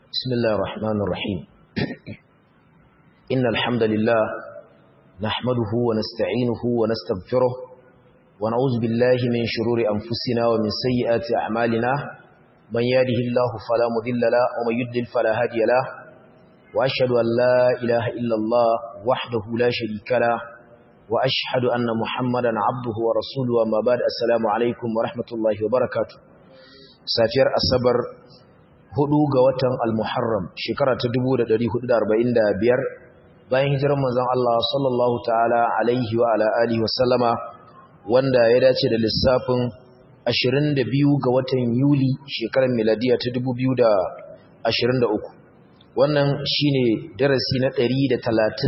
بسم الله الرحمن الرحيم إن الحمد لله نحمده ونستعينه ونستغفره ونعوذ بالله من شرور أنفسنا ومن سيئات أعمالنا من يهده الله فلا مضل له ومن يضلل فلا هادي له وأشهد أن لا إله إلا الله وحده لا شريك له وأشهد أن محمدا عبده ورسوله وما بعد السلام عليكم ورحمة الله وبركاته سافر الصبر hudu ga watan al-muharram shekara ta 1445 bayan hijirar manzon Allah sallallahu ta'ala alaihi wa ala alihi wasallama wanda ya dace da lissafin 22 ga watan yuli shekarar miladiya ta 2023 wannan shine darasi na 133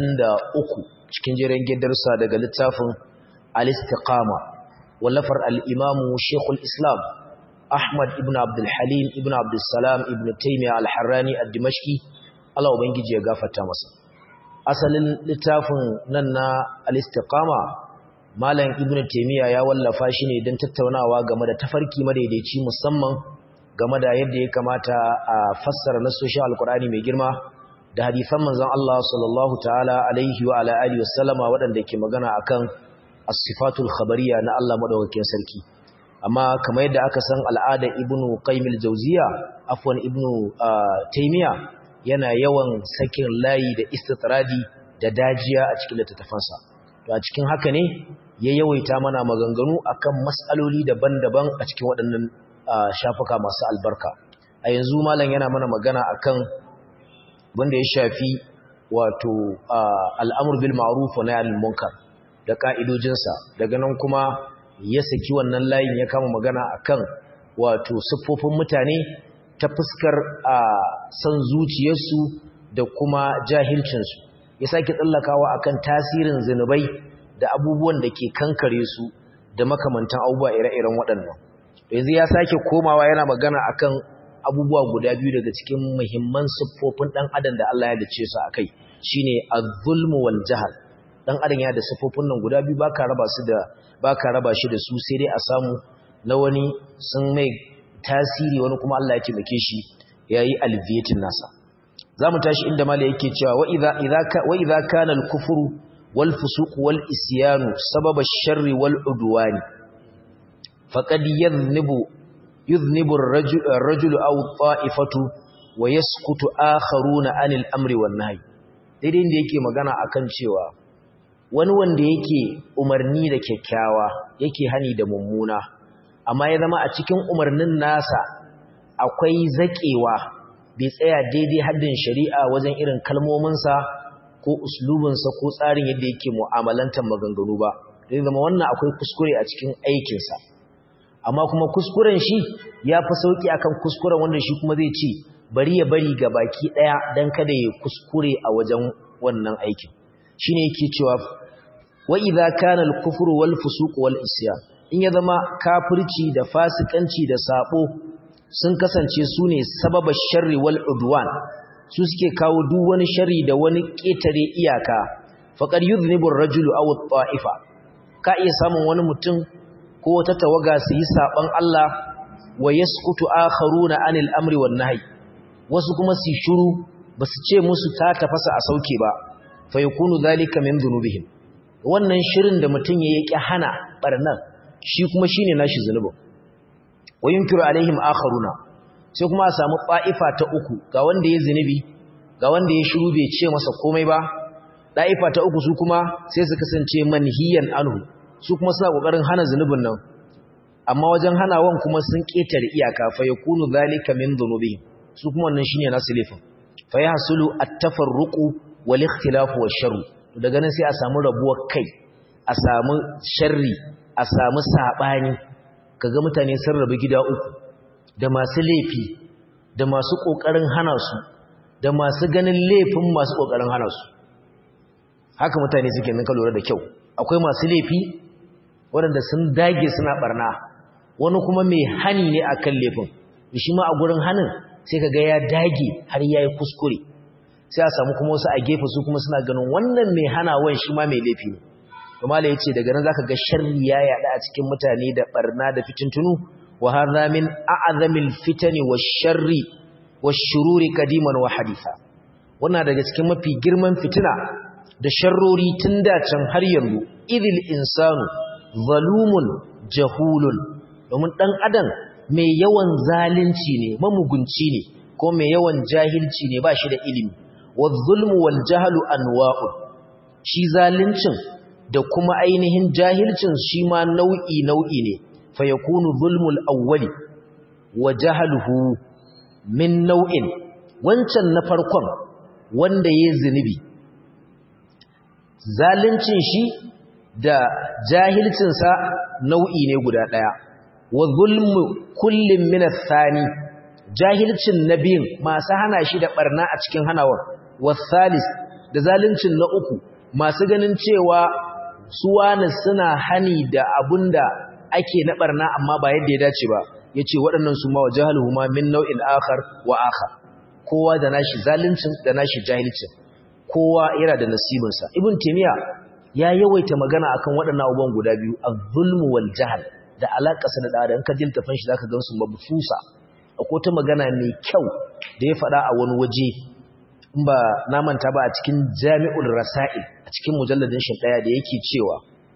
cikin jerin gidarsa daga littafin al-istiqama wallafar al-imamu shekul islam Ahmad ibn Abdul Halim ibn Abdul Salam ibn Taymiyyah al-Harrani ad-Dimashqi Allah ubangiji ya gafarta masa asalin littafin nan na al-Istiqama Malam Ibn Taymiyyah ya wallafa shi ne don tattaunawa game da tafarki madaidaici musamman game da yadda ya kamata a fassara nasoshin Al-Qur'ani mai girma da hadisan manzon Allah sallallahu ta'ala alaihi wa ala alihi wasallama waɗanda ke magana akan as-sifatul khabariyya na Allah madaukakin sarki amma kamar yadda aka san al'ada ibnu qaymil jawziya afwan ibnu taymiya yana yawan sakin layi da istitradi da dajiya a cikin littattafansa to a cikin haka ne ya yawaita mana maganganu akan mas'aloli daban-daban a cikin waɗannan shafuka masu albarka a yanzu malam yana mana magana akan wanda ya shafi wato al'amur bil ma'ruf wa nahy anil munkar da ka'idojinsa daga nan kuma ya saki wannan layin ya kama magana akan wato siffofin mutane ta fuskar a san zuciyarsu da kuma jahilcinsu ya sake tsallakawa akan tasirin zinubai da abubuwan da ke kankare su da makamantan abubuwa ire-iren waɗannan yanzu ya sake komawa yana magana akan abubuwa guda biyu daga cikin muhimman siffofin ɗan adam da Allah ya dace su akai shine az-zulmu wal jahl dan adam ya da siffofin nan guda biyu baka raba su da baka raba shi da su sai dai a samu na wani sun mai tasiri wani kuma Allah ya taimake shi yayi alviyatin nasa zamu tashi inda mala yake cewa wa idza idza wa idza kana al-kufru wal fusuq wal isyanu sababa ash-sharri wal udwan faqad yadhnibu yudhnibu ar-rajulu aw at-ta'ifatu wa yaskutu akharuna 'anil amri wan nahy daidai inda yake magana akan cewa wani wanda yake umarni da kyakkyawa yake hani da mummuna amma ya zama a cikin umarnin nasa akwai zaƙewa bai tsaya daidai haddin shari'a wajen irin kalmominsa ko uslubinsa ko tsarin yadda yake mu'amalantar maganganu ba zai zama wannan akwai kuskure a cikin aikinsa amma kuma kuskuren shi ya fi sauƙi akan kuskuren wanda shi kuma zai ce bari ya bari ga baki ɗaya don kada ya kuskure a wajen wannan aikin shine yake cewa wa idza kana al-kufru wal fusuq wal isyan in ya zama kafirci da fasikanci da sabo sun kasance su ne sababar sharri wal udwan su suke kawo duk wani sharri da wani ketare iyaka faqad yudhnibu ar-rajulu aw at-ta'ifa ka iya samun wani mutum ko wata tawaga su yi saban Allah wa yaskutu akharuna anil amri wan nahy wasu kuma su shiru basu ce musu ta tafasa a sauke ba fa yakunu dhalika min dhunubihim wannan shirin da mutum ya yake hana barnan shi kuma shine nashi zunubin wayunkiru alaihim akharuna sai kuma a samu ta'ifa ta uku ga wanda ya zunubi ga wanda ya shiru bai ce masa komai ba ta'ifa ta uku su kuma sai su kasance manhiyan anhu su kuma suna kokarin hana zunubin nan amma wajen hanawan kuma sun ketare iyaka fa yakunu zalika min dhunubihim su kuma wannan shine nasu laifin fa yahsulu at-tafarruqu wal ikhtilafu wash-sharr daga nan sai a samu rabuwar kai a samu sharri a samu sabani kaga mutane sun rabu gida uku da masu laifi da masu kokarin hana su da masu ganin laifin masu kokarin hana su haka mutane suke nan ka lura da kyau akwai masu laifi waɗanda sun dage suna barna wani kuma mai hani ne akan laifin shi ma a gurin hanin sai kaga ya dage har yayi kuskure sai a samu kuma wasu a gefe su kuma suna ganin wannan mai hanawan shi ma mai laifi ne kuma da yace daga nan zaka ga sharri ya yada a cikin mutane da barna da fitintunu wa hadha min a'zamil fitani wash-sharri washururi kadiman wa haditha wannan daga cikin mafi girman fitina da sharrori tun da can har yanzu idil insanu zalumun jahulun domin dan adam mai yawan zalunci ne mamugunci ne ko mai yawan jahilci ne ba shi da ilimi waz-zulmu wal jahlu anwa'un shi zaluncin da kuma ainihin jahilcin shi ma nau'i nau'i ne fa yakunu zulmul awwali wa jahluhu min nau'in wancan na farkon wanda yayi zunubi zaluncin shi da jahilcinsa nau'i ne guda daya wa zulmu kullin min ath-thani jahilcin nabiyin masu hana shi da barna a cikin hanawar wasalis da zaluncin na uku masu ganin cewa su wani suna hani da abunda ake na barna amma ba yadda ya dace ba yace waɗannan su ma wa jahaluhuma min nau'in akhar wa akhar kowa da nashi zaluncin da nashi jahilcin kowa yana da nasibinsa ibn timiya ya yawaita magana akan waɗannan abubuwan guda biyu az-zulmu wal jahl da alaƙarsa da ɗada in ka ji littafin shi zaka gansu mabufusa akwai ta magana mai kyau da ya faɗa a wani waje in ba na manta ba a cikin jami'ul rasail a cikin mujalladin shi ɗaya da yake cewa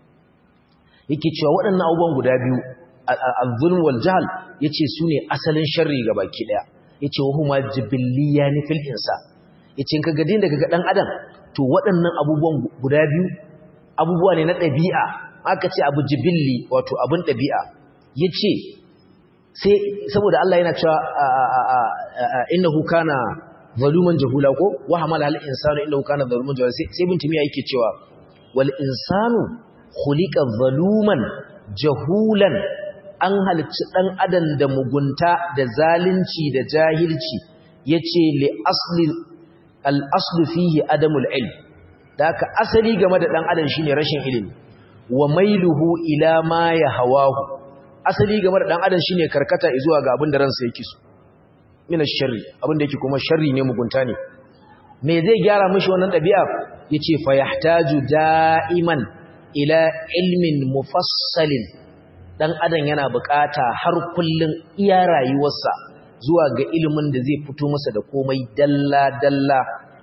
yake cewa waɗannan abubuwan guda biyu az-zulm wal jahl yace su ne asalin sharri ga baki ɗaya yace wa huma jibilliyan fil insan yace in ka ga din daga dan adam to waɗannan abubuwan guda biyu abubuwa ne na ɗabi'a aka ce abu jibilli wato abin ɗabi'a ya ce sai saboda Allah yana cewa innahu kana zaluman jahula ko wa hamala al insanu innahu kana zaluman jahula sai bin timiya yake cewa wal insanu khuliqa zaluman jahulan an halicci dan adam da mugunta da zalunci da jahilci yace li asli al aslu fihi adamul ilm da ka asali game da dan adam shine rashin ilimi wa mailuhu ila ma ya hawahu asali game da dan adam shine karkata zuwa ga abin da ransa yake so mina sharri abin da yake kuma sharri ne mugunta ne me zai gyara mishi wannan dabi'a yace fa yahtaju da'iman ila ilmin mufassalin dan adam yana bukata har kullun iya rayuwarsa zuwa ga ilimin da zai fito masa da komai dalla dalla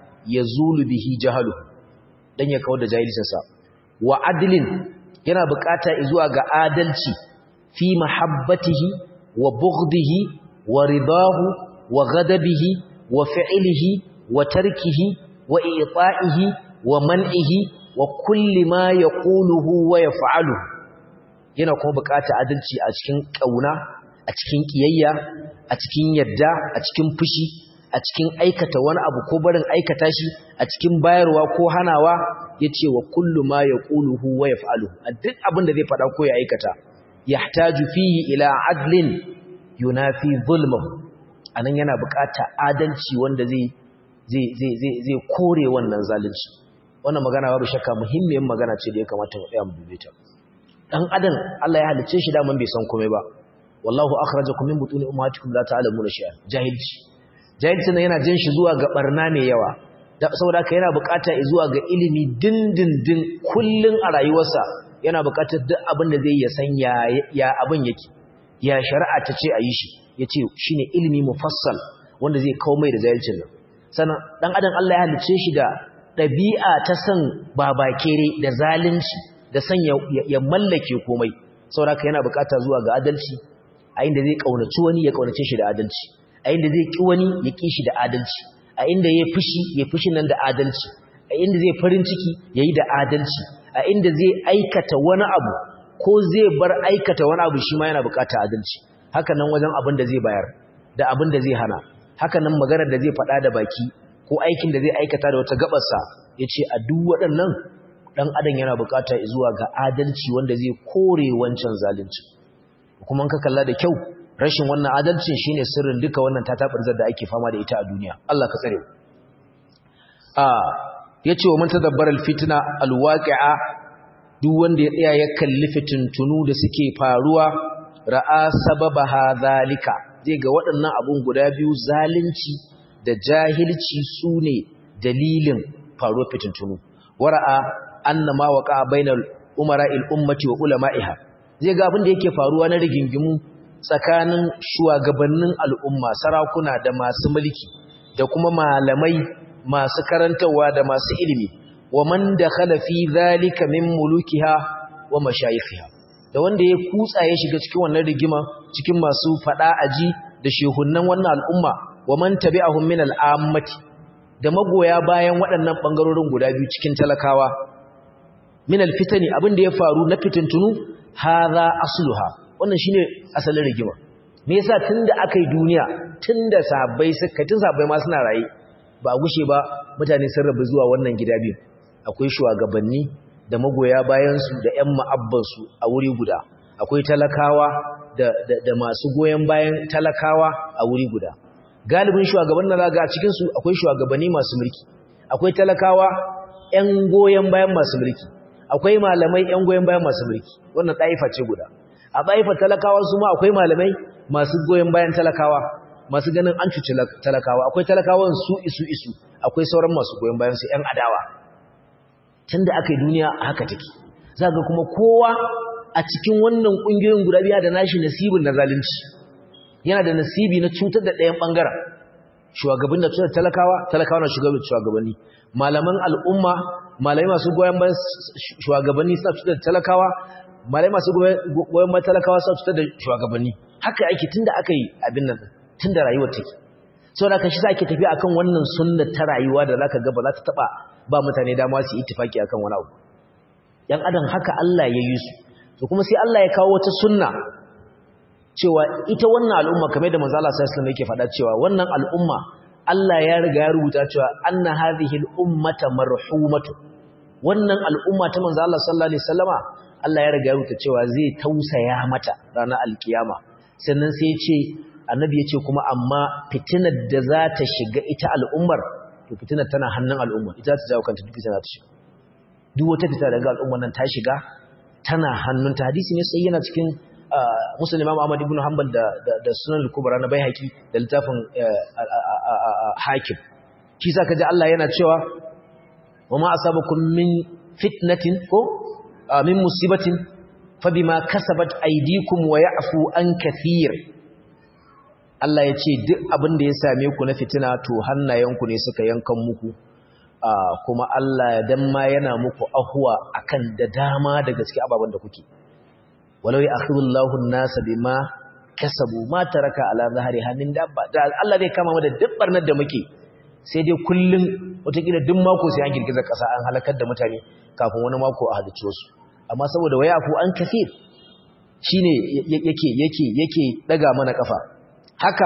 yazulu bihi jahalu dan ya kawar da jahilcinsa wa adlin yana bukata zuwa ga adalci fi mahabbatihi wa bughdihi wa ridahu wa ghadabihi wa fi'lihi wa tarkihi wa i'ta'ihi wa man'ihi wa kulli ma yaquluhu wa yaf'aluhu yana kuma bukata adalci a cikin kauna a cikin kiyayya a cikin yadda a cikin fushi a cikin aikata wani abu ko barin aikata shi a cikin bayarwa ko hanawa yace wa kullu ma yaquluhu wa yaf'aluhu duk abin da zai faɗa ko ya aikata yahtaju fihi ila adlin yunafi zulmuhu anan yana buƙatar adalci wanda zai zai zai zai zai kore wannan zalunci wannan magana babu shakka muhimmiyar magana ce da ya kamata mu tsaya mu dube ta dan adam Allah ya halice shi da mun bai san komai ba wallahu akhrajakum min butuni ummahatikum la ta'lamuna shay'an jahilci jahilci nan yana jin shi zuwa ga barna mai yawa saboda haka yana bukata zuwa ga ilimi dindindin kullun a rayuwarsa yana bukatar duk abin da zai ya san ya abin yake ya shari'a ta ce a yi shi ya ce shi ne ilimi mufassal wanda zai kawo mai da jahilcin nan sannan ɗan adam Allah ya halice shi da ɗabi'a ta san babakere da zalunci da san ya mallake komai saboda haka yana bukata zuwa ga adalci a inda zai ƙaunaci wani ya ƙaunace shi da adalci a inda zai ƙi wani ya ƙi shi da adalci a inda ya fushi ya fushi nan da adalci a inda zai farin ciki ya yi da adalci a inda zai aikata wani abu ko zai bar aikata wani abu shi ma yana bukata adalci haka nan wajen abin da zai bayar da abin da zai hana haka nan maganar da zai faɗa da baki ko aikin da zai aikata da wata gabarsa ya ce a duk waɗannan ɗan adam yana bukata zuwa ga adalci wanda zai kore wancan zalunci kuma ka kalla da kyau rashin wannan adalcin shine sirrin duka wannan tatabirzar da ake fama da ita a duniya Allah ka tsare a yace wa man tadabbara alfitna alwaqi'a duk wanda ya tsaya ya kalli fitintunu da suke faruwa ra'a sababaha zalika zai ga waɗannan abun guda biyu zalunci da jahilci sune dalilin faruwar fitintunu wara'a annama waqa bainal umara'il ummati wa ulama'iha zai ga abin da yake faruwa na rigingimu tsakanin shugabannin al'umma sarakuna da masu mulki da kuma malamai masu karantarwa da masu ilimi wa man dakhala fi zalika min mulukiha wa mashayikhiha da wanda ya kutsa ya shiga cikin wannan rigima cikin masu fada aji da shehunnan wannan al'umma wa man tabi'ahum min al'ammati da magoya bayan waɗannan bangarorin guda biyu cikin talakawa min alfitani abin da ya faru na fitintunu hadha asluha wannan shine asalin rigima me yasa tunda akai duniya tunda sabai suka tun sabai ma suna raye ba gushe ba mutane sun rabu zuwa wannan gida biyu akwai shugabanni da magoya bayansu da ƴan ma'abbansu a wuri guda akwai talakawa da, da, da masu goyon bayan talakawa a wuri guda galibin shugaban na zaga a cikinsu akwai shugabanni masu mulki akwai talakawa ƴan goyon bayan masu mulki akwai malamai ƴan goyon bayan masu mulki wannan ɗaifa ce guda a ɗaifa talakawa su ma akwai malamai masu goyon bayan talakawa masu ganin an cuci talakawa akwai talakawan su isu isu akwai sauran masu goyon bayan su ƴan adawa tunda aka yi duniya haka take zaka kuma kowa a cikin wannan kungiyoyin guda biya da nashi nasibin na zalunci yana da nasibi na cutar da ɗayan bangaren shugaban da cutar talakawa talakawa na shugabanni malaman al'umma malamai masu goyon bayan shugabanni suna cutar da talakawa malamai masu goyon bayan talakawa suna cutar da shugabanni haka ake tunda aka yi abin nan tunda rayuwar take sau da ka shi ake tafi akan wannan sunnar ta rayuwa da zaka ga ba za ta taba ba mutane dama su ittifaki akan wani abu yan adam haka Allah ya yi su to kuma sai Allah ya kawo wata sunna cewa ita wannan al'umma kamar da manzo Allah sallallahu alaihi wasallam yake faɗa cewa wannan al'umma Allah ya riga ya rubuta cewa anna hadhihi al-ummata marhumatu wannan al'umma ta manzo Allah sallallahu alaihi wasallama Allah ya riga ya rubuta cewa zai tausaya mata ranar alkiyama sannan sai ya ce annabi ya ce kuma amma fitinar da za ta shiga ita al'ummar to fitinar tana hannun al'ummar ita ta jawo kanta duk fitinar ta shiga duk wata fita daga al'ummar nan ta shiga tana hannun ta hadisi ne sai yana cikin musulun imam ahmad ibn hanbal da da sunan al-kubra na baihaqi da littafin hakim shi sa kaji Allah yana cewa wa ma asabakum min fitnatin ko min musibatin fabima kasabat aydikum wa ya'fu an kathir Allah ya ce duk abin da ya same ku na fitina to hannayenku ne suka yankan muku kuma Allah dan ma yana muku ahuwa akan da dama daga cikin ababen da kuke walau ya'khudullahu an-nasa bima kasabu ma taraka ala zahri hamin dabba da Allah zai kama mu da duk barnar da muke sai dai kullun wataƙila duk mako sai an girgiza ƙasa an halakar da mutane kafin wani mako a halicce su amma saboda wayafu an kafir shine yake yake yake daga mana kafa haka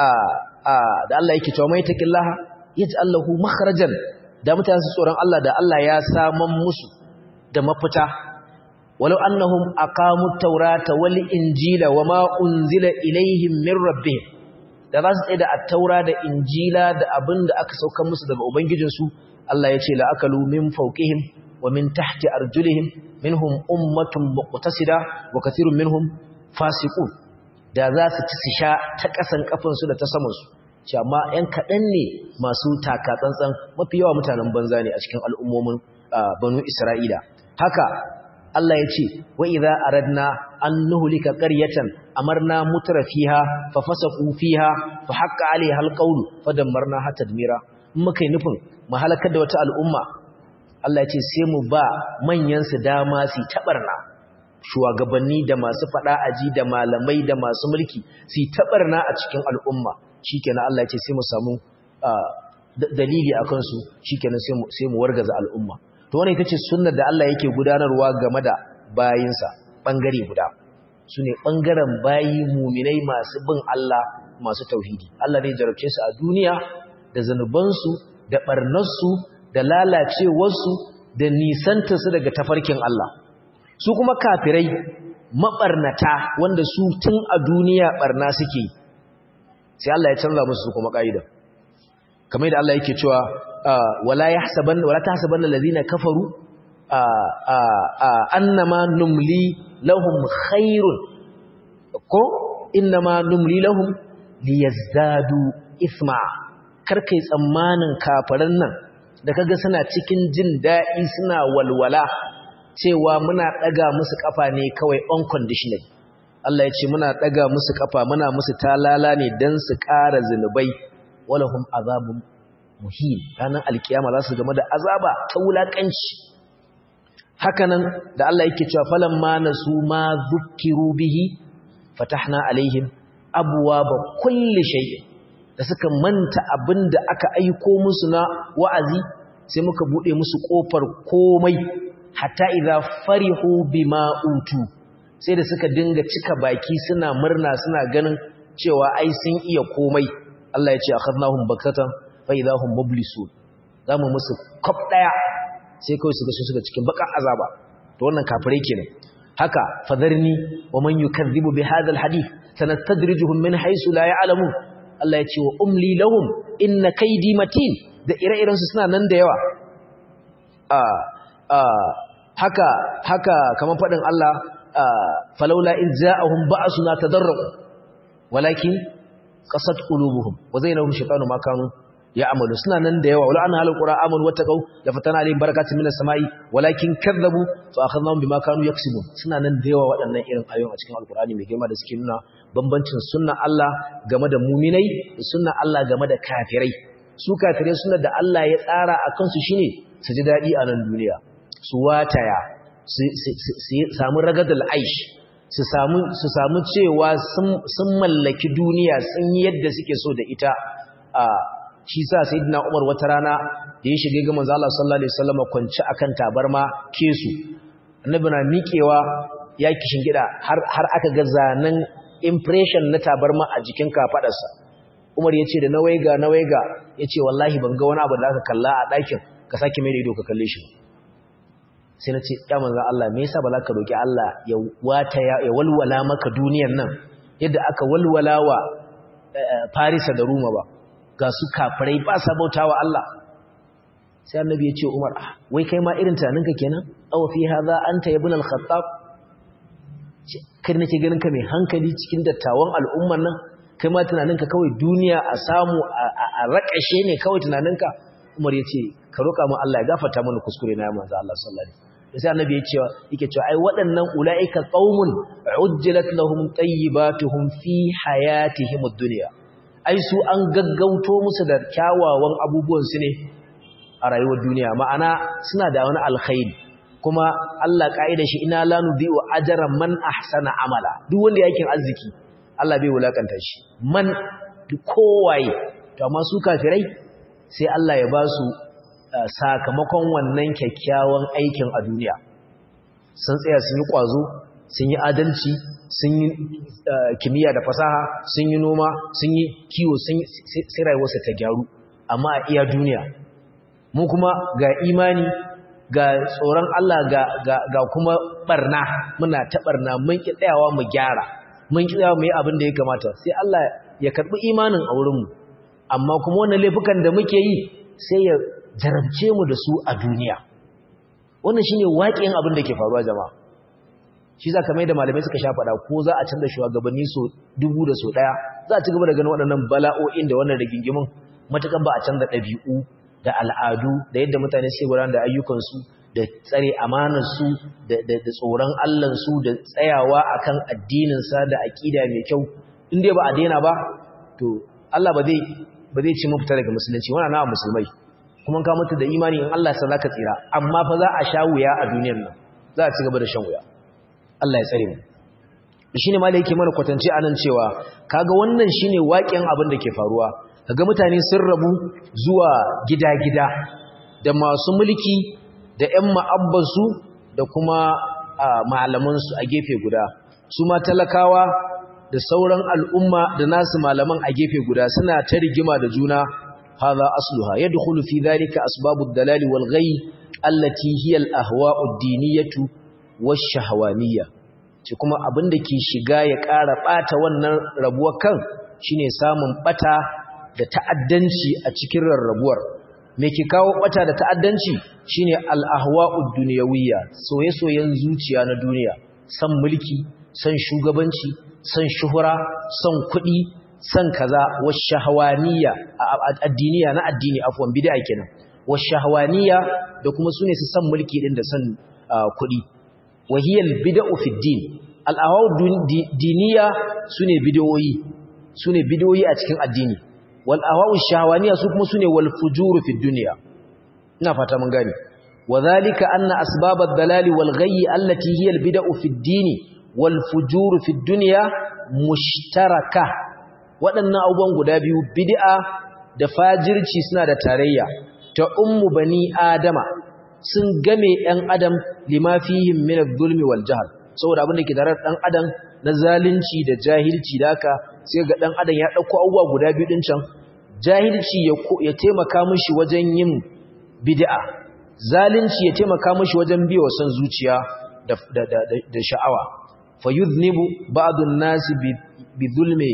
da Allah yake cewa mai taqillaha yaj'al lahu makhrajan da mutane su tsoron Allah da Allah ya saman musu da mafita walau annahum aqamu at-taurata wal injila wama unzila ilaihim min rabbihim da za su tsaye da at-taura da injila da abinda aka saukar musu daga ubangijinsu Allah ya ce la akalu min fawqihim wa min tahti arjulihim minhum ummatun muqtasida wa kathirun minhum fasiqun da za su ci su sha ta ƙasan ƙafinsu da ta samansu ce amma ‘yan kaɗan ne masu taka tsantsan mafi yawa mutanen banza ne a cikin al'ummomin banu isra'ila haka Allah ya ce wa idza aradna an nuhlika qaryatan amarna mutrafiha fa fasaqu fiha fa haqqa alaiha alqawlu fa dammarna hatta tadmira muka yi nufin mu halakar da wata al'umma Allah ya ce sai mu ba manyan su dama su tabarna shugabanni da masu fada aji da malamai da masu mulki su tabarna a cikin al'umma shikenan Allah ya ce sai mu samu dalili akan su shikenan sai mu sai mu wargaza al'umma to wannan ita ce sunnar da Allah yake gudanarwa game da bayinsa bangare guda sune bangaren bayi muminai masu bin Allah masu tauhidi Allah zai jarabce su a duniya da zanubansu da barnarsu da lalacewarsu da nisantarsu daga tafarkin Allah su kuma kafirai mabarnata wanda su tun a duniya barna suke sai Allah ya canza musu kuma kaida kamar da Allah yake cewa wala yahsaban wala tahsabanna allazina kafaru annama numli lahum khairun ko innama numli lahum liyazdadu isma karkai tsammanin kafaran nan da kaga suna cikin jin daɗi suna walwala cewa muna ɗaga musu ƙafa ne kawai unconditional Allah ya ce muna daga musu kafa muna musu talala ne dan su ƙara zinubai walahum azabun muhin ranar alkiyama za su game da azaba ta wulakanci hakanan da Allah yake cewa falamma nasu ma zukkiru bihi fatahna alaihim abwaaba kulli shay'in da suka manta abinda aka aiko musu na wa'azi sai muka bude musu kofar komai hatta idza farihu bima utu sai da suka dinga cika baki suna murna suna ganin cewa ai sun iya komai Allah ya ce akhadnahum baktatan fa idahum mublisun zamu musu kop daya sai kawai su ga su suka cikin bakan azaba to wannan kafirai kenan haka fadarni wa man yukazzibu bi hadha alhadith sanastadrijuhum min haythu la ya'lamun Allah ya ce wa umli lahum inna kaydi matin da ire-iren su suna nan da yawa a a haka haka kaman fadin Allah falaula in ja'ahum ba'suna tadarru walakin qasat qulubuhum wa zainahum shaytanu ma kanu ya'malu suna nan da yawa wala an halal qur'an amanu wattaqu la fatana alayhim barakatun minas samai walakin kadzabu fa akhadnahum bima kanu yaksubun suna nan da yawa waɗannan irin ayoyin a cikin alqur'ani mai girma da suke nuna bambancin sunnan Allah game da mu'minai da sunnan Allah game da kafirai su kafirai sunnar da Allah ya tsara akan su shine su ji dadi a nan duniya su wataya su samu ragadul aish su samu su samu cewa sun mallaki duniya sun yi yadda suke so da ita a shi sa sayyidina Umar wata rana da ya shige ga manzo Allah sallallahu alaihi wasallam kwanci akan tabarma kesu annabi na miƙewa ya kishin gida har har aka ga zanen impression na tabarma a jikin kafadarsa Umar yace da nawaiga nawaiga yace wallahi ban ga wani abu da aka kalla a ɗakin ka sake mai da ido ka kalle shi sai na ce ya manzo Allah me yasa ba za ka roki Allah ya wata ya walwala maka duniyar nan yadda aka walwala wa Farisa da Roma ba ga su kafirai ba sa bautawa Allah sai annabi ya ce Umar ah wai kai ma irin tunaninka kenan aw fi hadha anta ibn al-khattab kai nake ganin ka mai hankali cikin dattawan al'umman nan kai ma tunaninka kawai duniya a samu a rakashe ne kawai tunaninka Umar ya ce ka roƙa mu Allah ya gafarta mana kuskure na manzo Allah sallallahu alaihi wasallam sai annabi ya ce yake cewa ai waɗannan ulaika qaumun ujjilat lahum tayyibatuhum fi hayatihim ad-dunya ai su an gaggauto musu da kyawawan abubuwan su ne a rayuwar duniya ma'ana suna da wani alkhairi kuma Allah kaida shi ina la nudhi'u ajra man ahsana amala duk wanda yake arziki Allah bai wulakanta shi man kowaye to amma su kafirai sai Allah ya ba su sakamakon wannan kyakkyawan aikin a duniya sun tsaya sun yi ƙwazo sun yi adalci sun yi kimiyya da fasaha sun yi noma sun yi kiwo sai rayuwarsa ta gyaru amma a iya duniya mu kuma ga imani ga tsoron Allah ga kuma barna muna ta barna mun ki tsayawa mu gyara mun ki tsayawa mu yi abin da ya kamata sai Allah ya karɓi imanin a wurinmu amma kuma wannan laifukan da muke yi sai ya jarabce mu da su a duniya wannan shine waƙin abin da ke faruwa jama'a shi za ka mai da malamai suka sha faɗa ko za a canza shugabanni so dubu da so ɗaya za a ci gaba da ganin waɗannan bala'o'in da wannan rigingimin matukan ba a canza ɗabi'u da al'adu da yadda mutane sai gudanar da ayyukansu da tsare amanarsu da tsoron allansu da tsayawa akan addininsa da aƙida mai kyau in dai ba a daina ba to Allah ba zai ba zai ci mafita daga musulunci wannan na musulmai kuma ka mutu da imani in Allah sa zaka tsira amma fa za a sha wuya a duniyar nan za a ci gaba da shan wuya Allah ya tsare mu shine malai yake mana kwatance anan cewa kaga wannan shine waƙin abin da ke faruwa kaga mutane sun rabu zuwa gida-gida da masu mulki da ƴan ma'abbansu da kuma malamansu a gefe guda su ma talakawa da sauran al'umma da nasu malaman a gefe guda suna ta rigima da juna hadha asluha yadkhulu fi dhalika asbabud dalali wal ghayy allati hiya al ahwa'u ad-diniyatu wash-shahwaniyya ce kuma abinda ke shiga ya ƙara bata wannan rabuwar kan shine samun bata da ta'addanci a cikin rarrabuwar me ke kawo bata da ta'addanci shine al ahwa'u ad-dunyawiyya soye-soyen zuciya na duniya san mulki san shugabanci san shuhura san kuɗi san kaza washahawaniya addiniya na addini afwan bid'a kenan washahawaniya da kuma sune su san mulki din da san kuɗi wahiyal bid'u fi din al'awa'u diniya sune bidiyoyi sune bidiyoyi a cikin addini wal ahwa'u shahawaniya su kuma sune wal fujuru fid dunya ina fata mun gane wadhalika anna asbabad dalali wal ghayyi allati hiya al bid'u fid dini wal fujuru fid dunya mushtaraka waɗannan abubuwan guda biyu bid'a da fajirci suna da tarayya ta ummu bani adama sun game ɗan adam lima fihim min adh-dhulmi wal jahl saboda abin da ke tare ɗan adam na zalunci da jahilci da haka sai ga ɗan adam ya ɗauko abubuwa guda biyu ɗin can jahilci ya taimaka mishi wajen yin bid'a zalunci ya taimaka mishi wajen biyo san zuciya da sha'awa fa yudhnibu ba'dun nasi bi dhulmi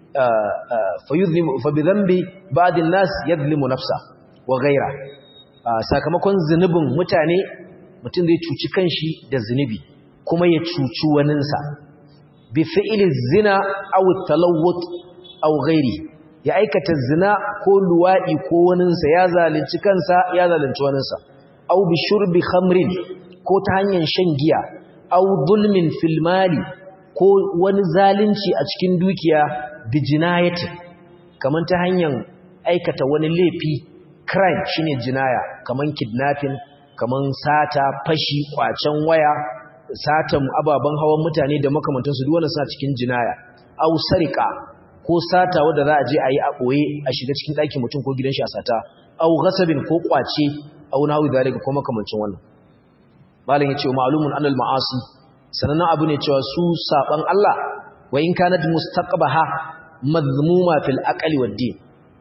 fa yudhnibu fa bi dhanbi ba'dun nas yadhlimu nafsa wa ghayra sakamakon zunubin mutane mutum zai cuci kanshi da zunubi kuma ya cuci waninsa bi fi'li zina aw talawwut aw ghairi ya aikata zina ko luwadi ko waninsa ya zalunci kansa ya zalunci waninsa aw bi shurbi khamrin ko ta hanyar shan giya aw zulmin fil mali ko wani zalunci a cikin dukiya bi jinayati kaman ta hanyar aikata wani laifi crime shine jinaya kaman kidnapping kaman sata fashi kwacen waya satan ababen hawan mutane da makamantansu duk wannan suna cikin jinaya aw sarika ko sata wanda za a je a yi a boye a shiga cikin ɗakin mutum ko gidan shi a sata aw ghasabin ko kwace aw nahu zalika ko makamancin wannan malam yace ma'lumun anal ma'asi sanannen abu ne cewa su saban Allah wa in kanat mustaqbaha madhmuma fil aqli wad din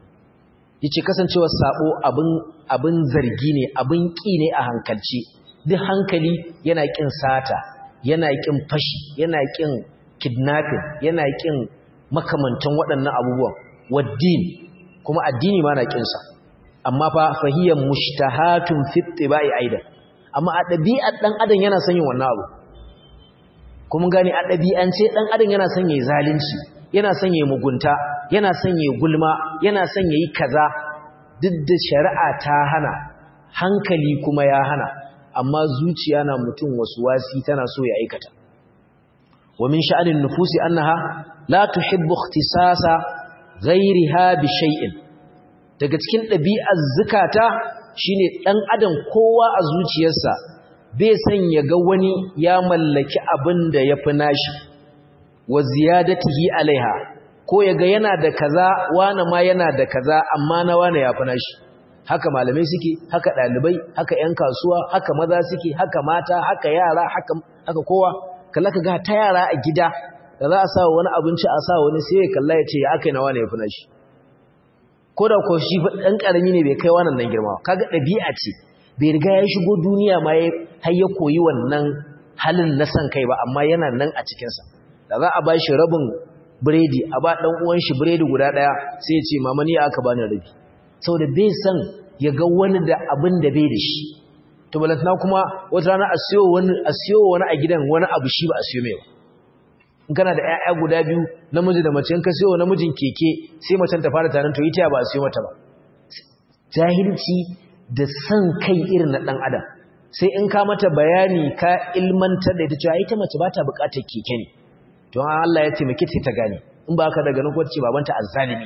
yace kasancewa sabo abin abin zargi ne abin ki ne a hankalci duk hankali yana kin sata yana kin fashi yana kin kidnapping yana kin makamantan waɗannan abubuwan waddin kuma addini ma na kin sa amma fa fahiyan mushtahatun fi tibai aidan amma a ɗabi'ar ɗan adam yana son yin wannan abu kuma gani a ɗabi'ance ɗan adam yana son yayi zalunci yana son yayi mugunta yana son yayi gulma yana son yayi kaza duk da shari'a ta hana hankali kuma ya hana amma zuciya na mutum wasu wasi tana so ya aikata wa min sha'anin nufusi annaha la tuhibbu ikhtisasa ghayriha bi shay'in daga cikin ɗabi'ar zukata shine ɗan adam kowa a zuciyarsa bai san ya ga wani ya mallaki abin da ya fi nashi wa ziyadatihi alaiha ko ya ga yana da kaza wani ma yana da kaza amma na wani ya fi nashi haka malamai suke haka ɗalibai haka 'yan kasuwa haka maza suke haka mata haka yara haka, haka kowa kalla ka ga ta yara a gida da za a sa wani abinci a sa wani sai ya kalla ya ce ya aka yi na wani ya fi nashi ko da ko shi ɗan ƙarami ne bai kai wannan nan girma kaga ɗabi'a ce bai riga ya shigo duniya ma ya har ya koyi wannan halin na san kai ba amma yana nan a cikinsa da za a ba shi rabin biredi a ba ɗan uwan shi biredi guda ɗaya sai ya ce mama ni aka bani rabi saboda bai san ya ga wani da abin da bai da shi to balantana kuma wata rana a siyo wani a siyo wani a gidan wani abu shi ba a siyo mai ba in kana da ƴaƴa guda biyu namiji da mace in ka siyo namijin keke sai macen ta fara tarin to ita ba a siyo mata ba jahilci da san kai irin na dan adam sai in ka mata bayani ka ilmantar da ita cewa ita mace ba ta buƙatar keke ne don Allah ya taimake ta ta gane in ba ka daga nan ko ce babanta azzalimi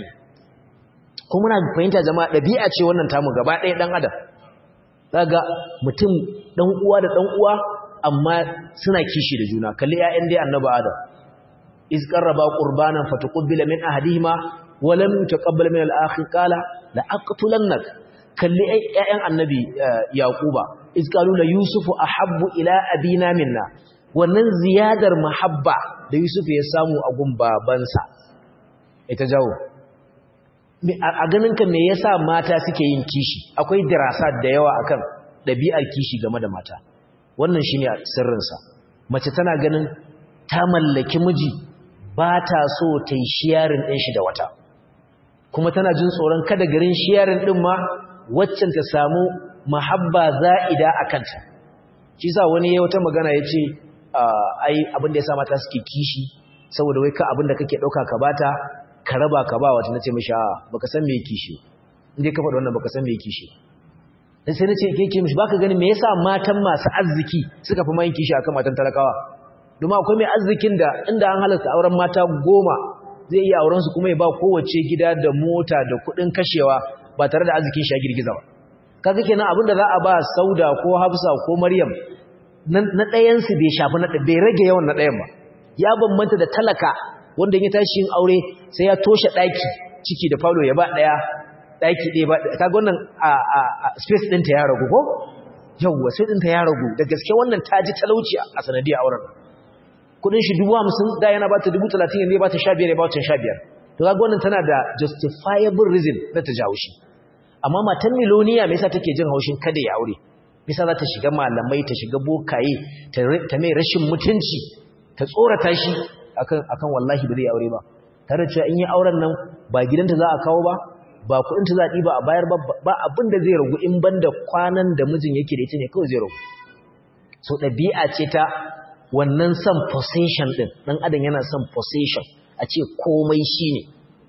ko muna fahimta jama'a dabi'a ce wannan tamu gaba ɗaya dan adam kaga mutum dan uwa da dan uwa amma suna kishi da juna kalli ƴaƴan dai annabi adam iz qarraba qurbanan fataqabbala min ahadihima wa lam yutaqabbal min al-akhir qala la aqtulannak kalli ƴaƴan annabi yaquba iz qalu la yusufu ahabbu ila abina minna wannan ziyadar mahabba da yusuf ya samu a gun babansa ita jawo a ganin ka me yasa mata suke yin kishi akwai dirasa da yawa akan ɗabi'ar kishi game da mata wannan shine sirrinsa mace tana ganin ta mallaki miji ba ta so ta yi shiyarin ɗin shi da wata kuma tana jin tsoron kada garin shiyarin ɗin ma waccan ta samu mahabba za'ida a kanta shi sa wani ya wata magana ya ce ai abin da ya sa mata suke kishi saboda wai ka abin da kake ɗauka ka bata ka raba ka ba wata na ce mashi a baka san me kishi inda ka faɗa wannan baka san me kishi dan sai na ce ke ke mishi baka gani me yasa matan masu arziki suka fi mayin kishi akan matan talakawa domin akwai mai arzikin da inda an halasta auren mata goma zai iya auren su kuma ya ba kowace gida da mota da kuɗin kashewa ba tare da arzikin shi ya girgiza ba kaga kenan abinda za a ba Sauda ko Hafsa ko Maryam na ɗayan su bai shafi na bai rage yawan na ɗayan ba ya bambanta da talaka wanda ya tashi yin aure sai ya toshe ɗaki ciki da falo ya ba ɗaya ɗaki ɗaya ba kaga wannan a space ɗinta ya ragu ko yawwa sai ɗinta ya ragu da gaske wannan ta ji talauci a sanadiyar auren kudin shi dubu hamsin da yana ba ta dubu talatin yanzu ya ba ta sha biyar ya ba ta sha biyar to kaga wannan tana da justifiable reason na ta jawo shi amma matan miloniya me yasa take jin haushin kada ya aure me yasa za ta shiga malamai ta shiga bokaye ta mai rashin mutunci ta tsorata shi akan akan wallahi ba zai aure ba tare da cewa in yi auren nan ba gidanta za a kawo ba ba kuɗinta za a ɗiba a bayar ba ba abin da zai ragu in banda kwanan da mijin yake da ita ne kawai zai ragu so ɗabi'a ce ta wannan son possession ɗin ɗan adam yana son possession a ce komai shi ne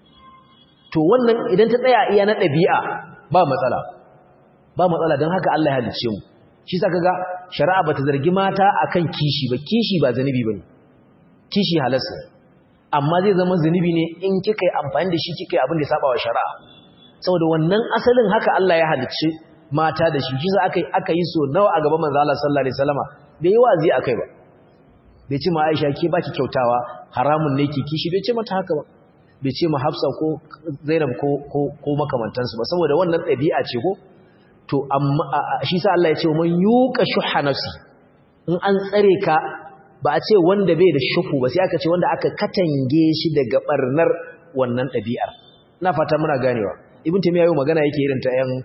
to wannan idan ta tsaya iya na ɗabi'a ba matsala ba matsala don haka Allah ya halice mu shi sa kaga shari'a bata zargi mata akan kishi ba kishi ba zanubi bane kishi halasta amma zai zama zanubi ne in kika yi amfani da shi kika yi abin da ya saba wa shari'a saboda wannan asalin haka Allah ya halice mata da shi shi sa aka aka yi so nawa a gaban manzo Allah sallallahu alaihi wasallama bai yi wazi akai ba bai ce ma Aisha ke baki kyautawa haramun ne ki kishi bai ce mata haka ba bai ce ma Hafsa ko Zainab ko ko ko makamantansu ba saboda wannan ɗabi'a ce ko to amma shi sa Allah ya ce man yuqa shuha nafsi in an tsare ka ba a ce wanda bai da shuhu ba sai aka ce wanda aka katange shi daga barnar wannan ɗabi'ar ina fata muna ganewa ibn taymiya yau magana yake irin ta yan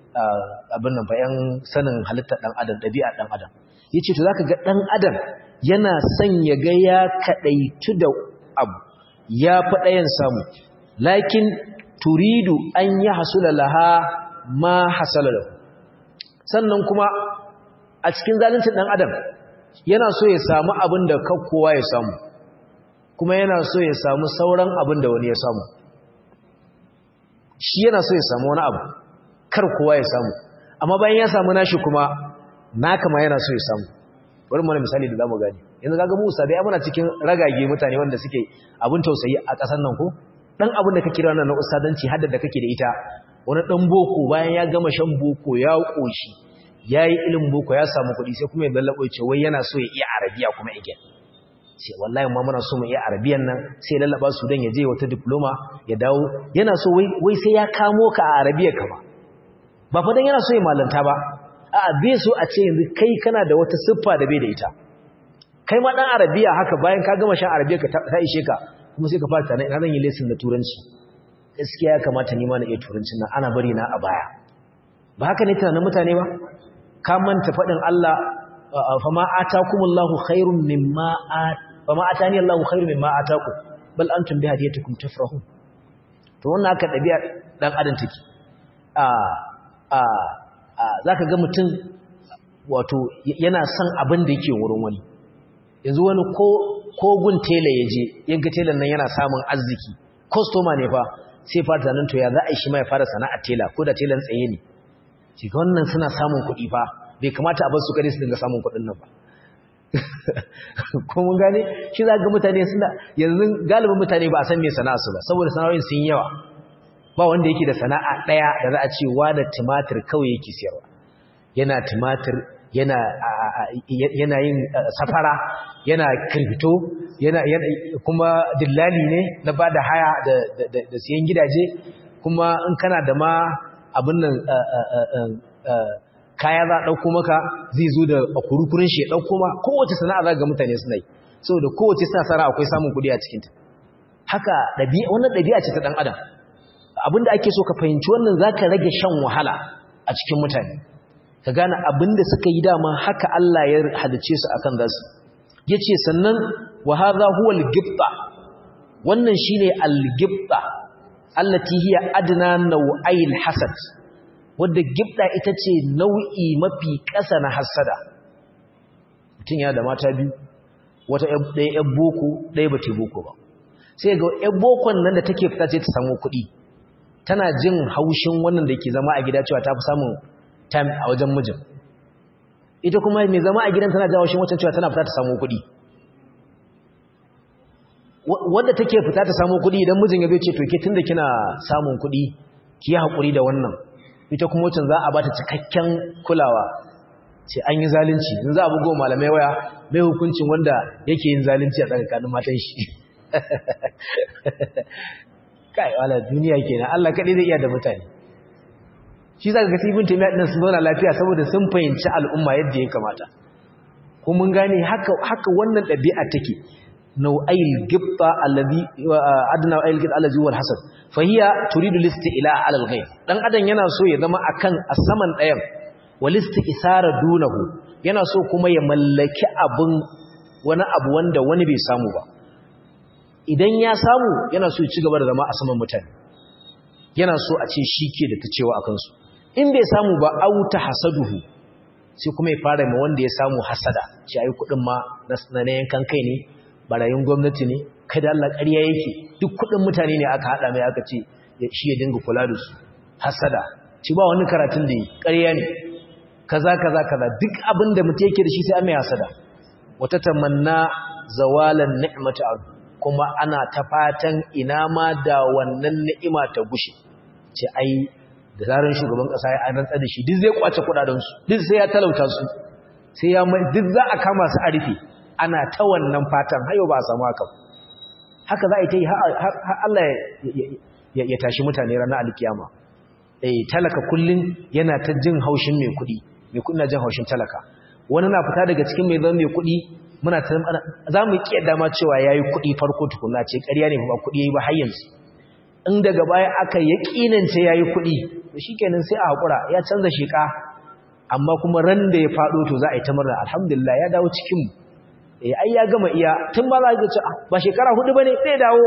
abin nan fa yan sanin halittar dan adam ɗabi'ar dan adam yace to zaka ga dan adam yana son ya ga ya kadaitu da abu ya fi ɗayan samu lakin turidu an yi hasula laha ma hasala lahu sannan kuma a cikin zaluncin ɗan adam yana so ya samu abin da kowa ya samu kuma yana so ya samu sauran abin da wani ya samu shi yana so ya samu wani abu kar kowa ya samu amma bayan ya samu nashi kuma naka ma yana so ya samu bari mana misali da zamu gani yanzu kaga Musa bai muna cikin ragage mutane wanda suke abin tausayi a ƙasar nan ko dan abin da kake da wannan na ustadanci hadda da kake da ita wani dan boko bayan ya gama shan boko ya koshi yayi ilimin boko ya samu kuɗi sai kuma ya lallabo ya ce wai yana so ya iya arabiya kuma again sai wallahi ma muna so mu iya arabiyan nan sai ya lallaba su dan ya je wata diploma ya dawo yana so wai wai sai ya kamo ka a arabiya ka ba ba fa dan yana so ya malanta ba a'a bai so a ce yanzu kai kana da wata siffa da bai da ita kai ma dan arabiya haka bayan ka gama shan arabiya ka ta ishe ka kuma sai ka fara tana ina zan yi lesson da turanci gaskiya ya kamata ni ma na iya turancin nan ana bari na a baya ba haka ne tunanin mutane ba ka manta faɗin Allah fa ma atakumullahu khairum mimma at fa ma atani Allahu khairum mimma atakum bal antum bi hadiyatikum tafrahun to wannan haka dabi'a dan adam take a a zaka ga mutum wato yana son abin da yake wurin wani yanzu wani ko gun tela ya je yanka telan nan yana samun arziki kwastoma ne fa sai fara zanen to ya za a yi shi ma ya fara sana'ar tela ko da telan tsaye ne shi ga wannan suna samun kuɗi fa bai kamata a bar su kare su dinga samun kuɗin nan ba ko mun gane shi za ga mutane suna yanzu galibin mutane ba a san me sana'a su ba saboda sana'o'in sun yawa ba wanda yake da sana'a ɗaya da za a ce wa da tumatir kawai yake siyarwa yana tumatir yana yana yin safara yana kirfito yana kuma dillali ne na bada haya da da siyan gidaje kuma in kana da ma abin nan kaya za a ɗauko maka zai zo da kurukurin shi ya ɗauko ma kowace sana'a za ga mutane suna yi saboda kowace sana'a akwai samun kuɗi a cikinta haka wannan ɗabi'a ce ta ɗan adam abinda ake so ka fahimci wannan za ka rage shan wahala a cikin mutane ka gane abinda suka yi dama haka Allah ya halice su akan zasu yace sannan wa hadha huwa al-gibta wannan shine al-gibta allati hiya adna naw'ai al-hasad wanda gibta ita ce nau'i mafi ƙasa na hasada mutum ya da mata biyu wata ɗaya ƴan boko ɗaya ba ta boko ba sai ga ƴan bokon nan da take fita sai ta samu kuɗi tana jin haushin wannan da ke zama a gida cewa ta fi samun time a wajen mijin ita kuma mai zama a gidan tana jin haushin wancan cewa tana fita ta samu kuɗi wanda take fita ta samu kuɗi idan mijin ya ce to ke tunda kina samun kuɗi ki yi haƙuri da wannan ita kuma wacce za a bata cikakken kulawa ce an yi zalunci in za a bugo malamai waya mai hukuncin wanda yake yin zalunci a tsakanin matan shi kai wala duniya kenan Allah kadai zai iya da mutane shi zaka ga ibn taymiya din sun zauna lafiya saboda sun fahimci al'umma yadda ya kamata ko mun gane haka haka wannan dabi'a take nau'ayil gibba alladhi adna ayil gibba alladhi wal hasad fa hiya turidu listi'la ala al-ghayr dan adam yana so ya zama akan a saman dayan wal isara dunahu yana so kuma ya mallaki abun wani abu wanda wani bai samu ba idan ya samu yana so ya ci gaba da zama a saman mutane yana so a ce shi ke da ta cewa a kansu in bai samu ba auta hasaduhu sai kuma ya fara ma wanda ya samu hasada shi ayi kudin ma na yankan kai ne barayin gwamnati ne kai da Allah ƙarya yake duk kudin mutane ne aka hada mai aka ce shi ya dinga kula da su hasada shi ba wani karatun da yi ƙarya ne kaza kaza kaza duk abin da mutum yake da shi sai an mai hasada wata tamanna zawalan ni'mata kuma ana ta fatan ina ma da wannan ni'ima ta gushe ce ai da zaran shugaban kasa ya rantsa da shi duk zai kwace kudaden su duk sai ya talauta su sai ya duk za a kama su a rufe ana ta wannan fatan hayo ba a samu haka haka za a yi ta yi har Allah ya tashi mutane ranar alkiyama eh talaka kullun yana ta jin haushin mai kuɗi mai kuɗi na jin haushin talaka wani na fita daga cikin mai zama mai kuɗi muna ta za mu ƙi dama cewa ya yi kuɗi farko tukuna ce ƙarya ne ba kuɗi ya yi ba har yanzu in daga baya aka ya ƙinance ya yi kuɗi to shi kenan sai a haƙura ya canza sheƙa amma kuma ran da ya faɗo to za a yi ta murna alhamdulillah ya dawo cikinmu eh ai ya gama iya tun ba za ka ce ba shekara hudu ba ne zai dawo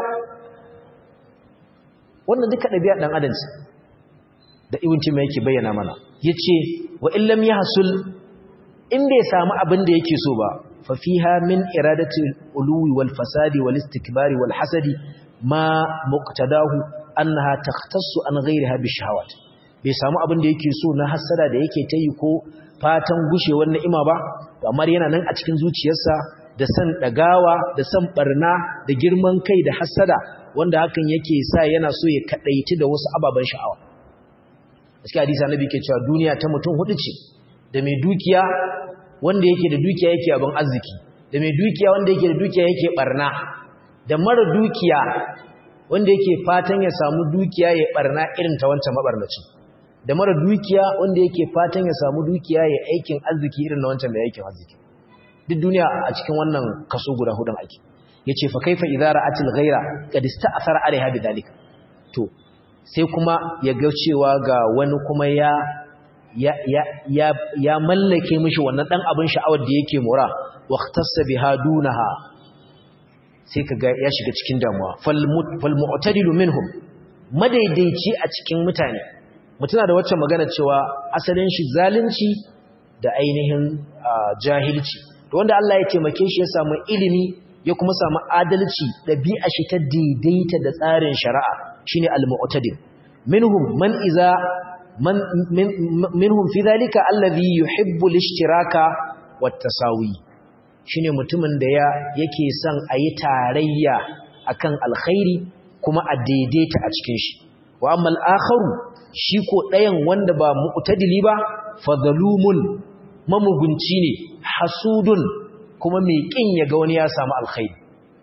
wannan duka ɗabi'a ɗan adam da ibn mai yake bayyana mana ya ce wa illam ya hasul in bai samu abin da yake so ba ففيها من إرادة الألو والفساد والاستكبار والحسد ما مقتداه أنها تختص عن غيرها بالشهوات bai samu abin da yake so na hasada da yake ta yi ko fatan gushewar ni'ima ba amma yana nan a cikin zuciyarsa da san dagawa da san barna da girman kai da hasada wanda hakan yake sa yana so ya kadaiti da wasu ababen sha'awa gaskiya hadisi annabi ke cewa duniya ta mutum hudu ce da mai dukiya wanda yake da dukiya yake abin arziki da mai dukiya wanda yake da dukiya yake barna da mara dukiya wanda yake fatan ya samu dukiya ya barna irin ta wancan mabarnacin da mara dukiya wanda yake fatan ya samu dukiya ya aikin arziki irin na wancan da aikin arziki duk duniya a cikin wannan kaso guda hudun ake yace fa kaifa idza ra'atil ghaira qad ista'thara alaiha bidalika to sai kuma ya ga cewa ga wani kuma ya ya ya ya mallake mishi wannan dan abin sha'awar da yake mora waqtassa biha dunaha sai kaga ya shiga cikin damuwa fal mu'tadilu minhum madaidaici a cikin mutane mutuna da wacce magana cewa asalin shi zalunci da ainihin jahilci to wanda Allah ya taimake shi ya samu ilimi ya kuma samu adalci dabi'a shi ta daidaita da tsarin shari'a shine al-mu'tadil minhum man iza man minhum fi dhalika alladhi yuhibbu al-ishtiraka wat-tasawi shine mutumin da ya yake son ayi tarayya akan alkhairi kuma a daidaita a cikin shi wa amma al-akharu shi ko ɗayan wanda ba mu'tadili ba fadhalumun mamugunci ne hasudun kuma mai kin ya ga wani ya samu alkhairi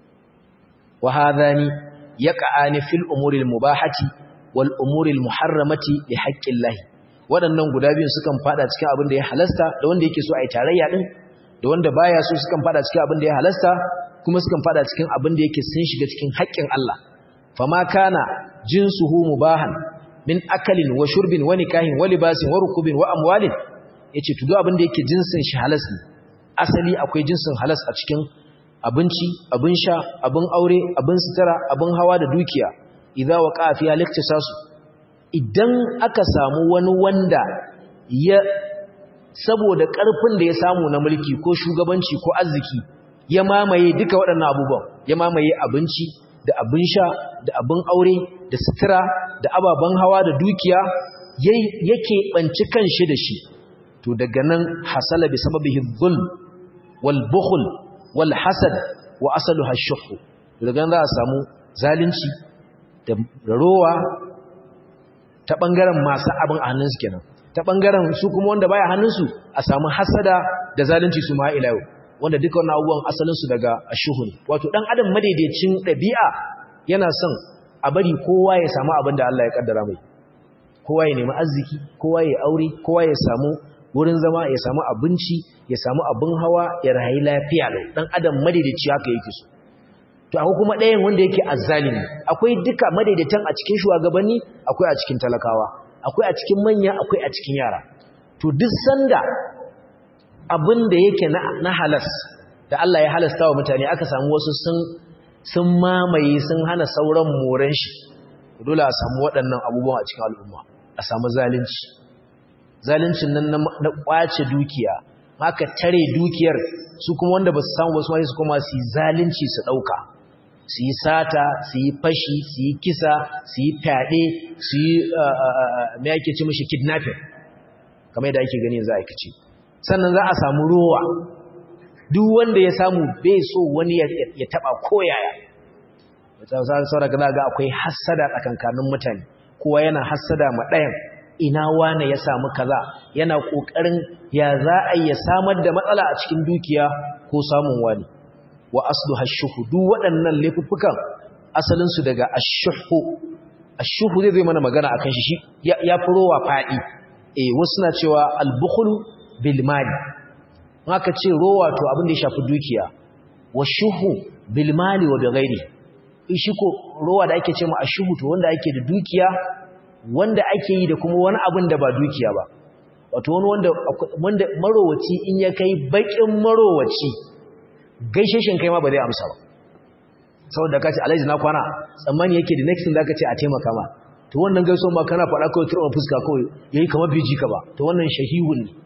wa hadhani yaqa'ani fil umuri al-mubahati wal umuri al-muharramati li haqqillahi waɗannan guda biyun sukan fada cikin abin da ya halasta da wanda yake so a yi tarayya din da wanda baya so sukan fada cikin abin da ya halasta kuma sukan fada cikin abin da yake sun shiga cikin haƙƙin Allah fama kana jinsuhu mubahan min akalin wa shurbin wa nikahin wa libasin wa rukubin wa amwalin yace to duk abin da yake jinsin shi halas ne asali akwai jinsin halas a cikin abinci abin sha abin aure abin sutura abin hawa da dukiya idza waqa fi al-iktisasu idan aka samu wani wanda ya saboda ƙarfin da ya samu na mulki ko shugabanci ko arziki ya mamaye duka waɗannan abubuwan ya mamaye abinci da abin sha da abin aure da sutura da ababen hawa da dukiya yake ɓanci kanshi da shi to daga nan hasala bi sababihi dhulm wal bukhl wal hasad wa asaluha shuh daga za a samu zalunci da rowa ta ɓangaren masu abin a hannunsu kenan ta ɓangaren su kuma wanda baya hannunsu a samu hasada da zalunci su ma ila yau wanda duka wannan abubuwan asalinsu daga ashuhu ne wato ɗan adam madaidaicin ɗabi'a yana son a bari kowa ya samu abin da Allah ya kaddara mai kowa ya nemi arziki kowa ya aure kowa ya samu wurin zama ya samu abinci ya samu abin hawa ya rayu lafiya lau ɗan adam madaidaici haka yake so to akwai kuma ɗayan wanda yake azzalimi akwai duka madaidaitan a cikin shugabanni akwai a cikin talakawa akwai a cikin manya akwai a cikin yara to duk sanda abin da yake na halas da Allah ya halasta wa mutane aka samu wasu sun sun mamaye sun hana sauran moran shi dole a samu waɗannan abubuwan a cikin al'umma a samu zalunci zaluncin nan na kwace dukiya haka tare dukiyar su kuma wanda ba su samu ba su ma su kuma su yi zalunci su ɗauka su yi sata su yi fashi su yi kisa su yi fyaɗe su yi mai ake ce mashi kidnapping kamar yadda ake gani za a aikace sannan za a samu rowa duk wanda ya samu bai so wani ya taɓa koyaya sauraka za ga akwai hassada tsakankanin mutane kowa yana hassada ma ɗayan ina wane ya samu kaza yana ƙoƙarin ya za a ya samar da matsala a cikin dukiya ko samun wani wa aslu hashuhu duk waɗannan laifuffukan asalinsu daga ashuhu ashuhu zai zai mana magana akan shi ya fi rowa faɗi eh wasu na cewa albukhulu bil mali haka ce rowa to abin da ya shafi dukiya wa shuhu bil mali wa bi ghairi shi ko rowa da ake ce ma ashuhu to wanda ake da dukiya wanda ake yi da kuma wani abin da ba dukiya ba wato wani wanda wanda marowaci in ya kai bakin marowaci gaishe shin kai ma ba zai amsa ba saboda kace alhaji na kwana tsammani yake da next da kace a taimaka ma to wannan gaiso ma kana faɗa kawai turba fuska kawai yayi kamar biji ka ba to wannan shahihun ne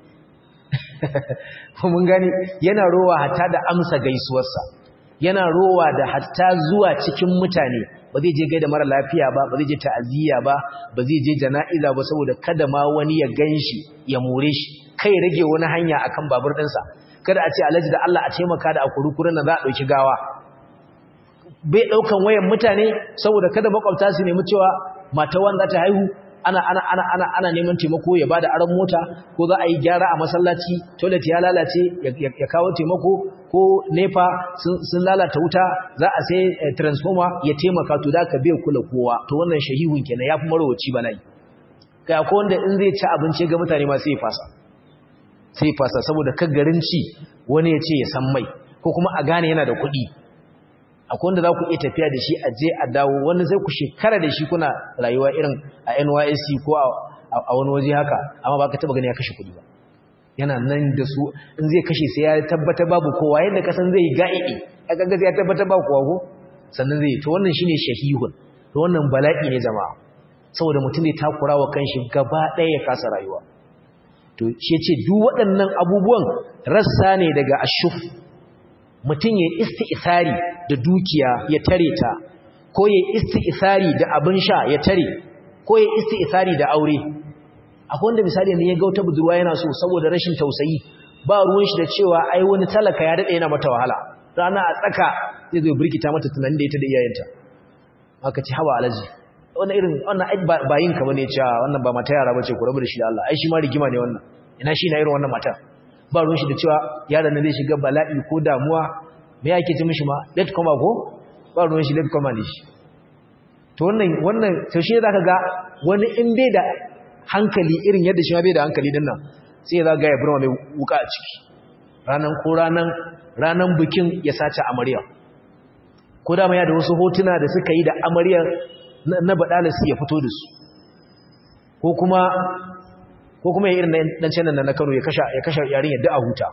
mun gani yana rowa hatta da amsa gaisuwarsa yana rowa da hatta zuwa cikin mutane ba zai je gaida mara lafiya ba ba zai je ta'aziyya ba ba zai je jana'iza ba saboda kada ma wani ya ganshi ya more shi kai rage wani hanya akan babur ɗinsa kada a ce alhaji da Allah a taimaka da akurukurin nan za a ɗauki gawa bai ɗaukan wayan mutane saboda kada makwabta su nemi cewa mata wanda ta haihu ana ana ana ana ana neman taimako ya bada aron mota ko za a yi gyara a masallaci toilet ya lalace ya kawo taimako ko nepa sun lalata wuta za a sai transformer ya taimaka to da ka bai kula kowa to wannan shahihun kenan yafi marowaci bala'i kai akwai wanda in zai ci abinci ga mutane ma sai ya fasa sai ya fasa saboda kaggarin ci wani ya ce ya san mai ko kuma a gane yana da kuɗi akwai wanda za ku iya tafiya da shi a je a dawo wani sai ku shekara da shi kuna rayuwa irin a NYSC ko a wani waje haka amma ba ka taba gani ya kashe kuɗi ba yana nan da su in zai kashe sai ya tabbata babu kowa yadda kasan zai yi ga'i'i a gaggaza ya tabbata babu kowa ko sannan zai to wannan shine shahihun to wannan bala'i ne jama'a saboda mutum zai takura wa kanshi gaba ɗaya ya kasa rayuwa to shi ce duk waɗannan abubuwan rassa ne daga ashuf mutum ya isti'isari da dukiya ya tare ta ko ya isti'isari da abin sha ya tare ko ya isti'isari da aure akwai wanda misali ne ya ga wata budurwa yana so saboda rashin tausayi ba ruwan shi da cewa ai wani talaka ya dade yana mata wahala rana a tsaka zai zo birkita mata tunanin da ita da iyayenta aka ci hawa alaji wannan irin wannan ai ba yin ka bane cewa wannan ba mata yara bace ku rabu da shi da Allah ai shi ma rigima ne wannan ina shi na irin wannan mata ba ruwan shi da cewa yaron nan zai shiga bala'i ko damuwa me yake ci mishi ma let come ko ba ruwan shi let come ne shi to wannan wannan to shi zaka ga wani in bai da hankali irin yadda shi ma bai da hankali din nan sai ya zaga ya burma mai wuka a ciki ranan ko ranan ranan bikin ya sace amarya ko da ya da wasu hotuna da suka yi da amarya na badalasi ya fito da su ko kuma ko kuma ya irin dan canan na Kano ya kasha ya kasha yarin yadda a huta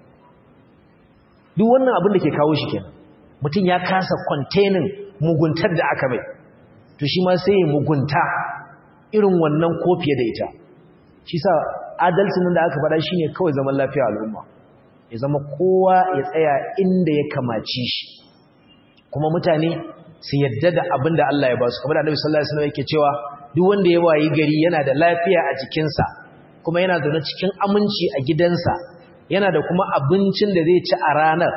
duk wannan abin da ke kawo shi kenan mutum ya kasa containing muguntar da aka mai to shi ma sai ya mugunta irin wannan ko fiye da ita shi sa adalcin da aka faɗa shine kawai zaman lafiya al'umma ya zama kowa ya tsaya inda ya kamaci shi kuma mutane su yadda da abin da Allah ya ba su kamar da Annabi sallallahu alaihi wasallam yake cewa duk wanda ya wayi gari yana da lafiya a jikinsa kuma yana zaune cikin aminci a gidansa yana da kuma abincin da zai ci a ranar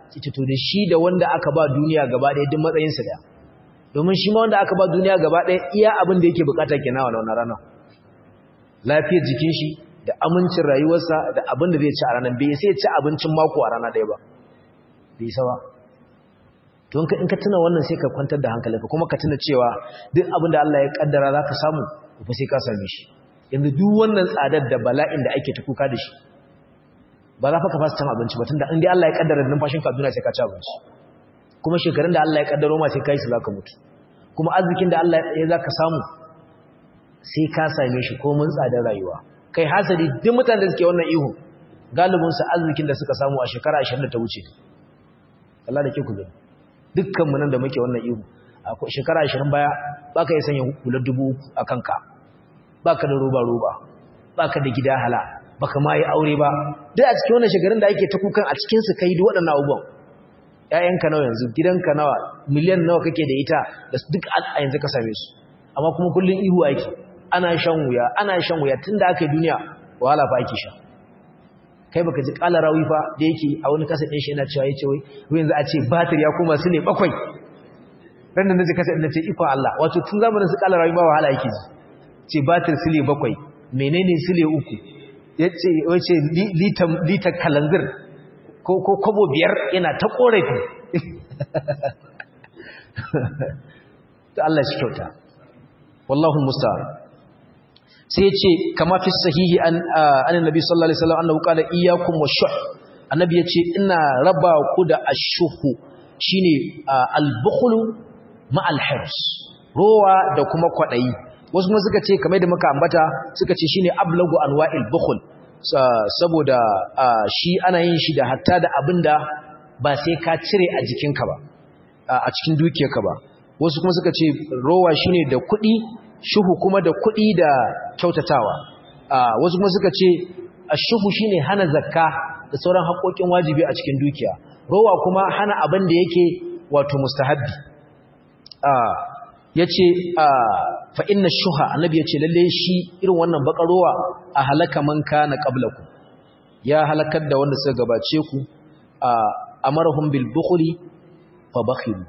ita to da shi da wanda aka ba duniya gaba ɗaya duk matsayinsa daya domin shi ma wanda aka ba duniya gaba ɗaya iya abin da yake bukata kenan a wannan rana lafiyar jikin shi da amincin rayuwarsa da abin da zai ci a ranar bai sai ci abincin mako a rana ɗaya ba bai sawa to in ka tuna wannan sai ka kwantar da hankalinka kuma ka tuna cewa duk abin da Allah ya kaddara za ka samu ba sai ka same shi yanzu duk wannan tsadar da bala'in da ake ta kuka da shi ba za ka fasa cin abinci ba tunda in dai Allah ya kaddara numfashin ka duniya sai ka ci abinci kuma shekarun da Allah ya kaddaro ma sai kai su zaka mutu kuma arzikin da Allah ya zaka samu sai ka same shi ko mun tsadar rayuwa kai hasali duk mutanen da suke wannan ihu galibin su arzikin da suka samu a shekara 20 da ta wuce Allah da ke ku gani dukkan mu nan da muke wannan ihu a shekara 20 baya baka yi sanya hular dubu a kanka baka da roba roba baka da gida hala baka ma yi aure ba duk a cikin wannan shekarun da ake ta kukan a cikin su kai duk waɗannan abubuwan ƴaƴanka nawa yanzu gidanka nawa miliyan nawa kake da ita da duk a yanzu ka same su amma kuma kullun ihu ake ana shan wuya ana shan wuya tunda aka yi duniya wahala fa ake sha kai baka ji kala rawi fa da yake a wani kasa ɗin shi yana cewa yace wai yanzu a ce batir ya koma su ne bakwai ran da naji kasa ɗin ce iko Allah wato tun zamanin su kala rawi ba wahala yake ji ce batir sile bakwai menene sile uku yace wace litan kalanzir ko ko kobo biyar yana ta korafi to Allah shi kyauta wallahu musta'an sai yace kama fi sahihi an annabi sallallahu alaihi wasallam annahu qala iyyakum washuh annabi yace ina raba ku da ashuhu shine al-bukhlu ma al-hirs rowa da kuma kwadayi wasu kuma suka ce kamar da muka ambata suka ce shine ablagu anwa'il bukhl saboda shi ana yin shi da hatta da abinda ba sai ka cire a jikinka ba a cikin dukiyarka ba wasu kuma suka ce rowa shine da kuɗi shuhu kuma da kuɗi da kyautatawa wasu kuma suka ce ashuhu shine hana zakka da sauran haƙoƙin wajibi a cikin dukiya rowa kuma hana abin da yake wato mustahabbi yace fa inna shuha annabi yace lalle shi irin wannan bakarowa a halaka man kana qablakum ya halakar da wanda suka gabace ku amarahum bil bukhli fa bakhilu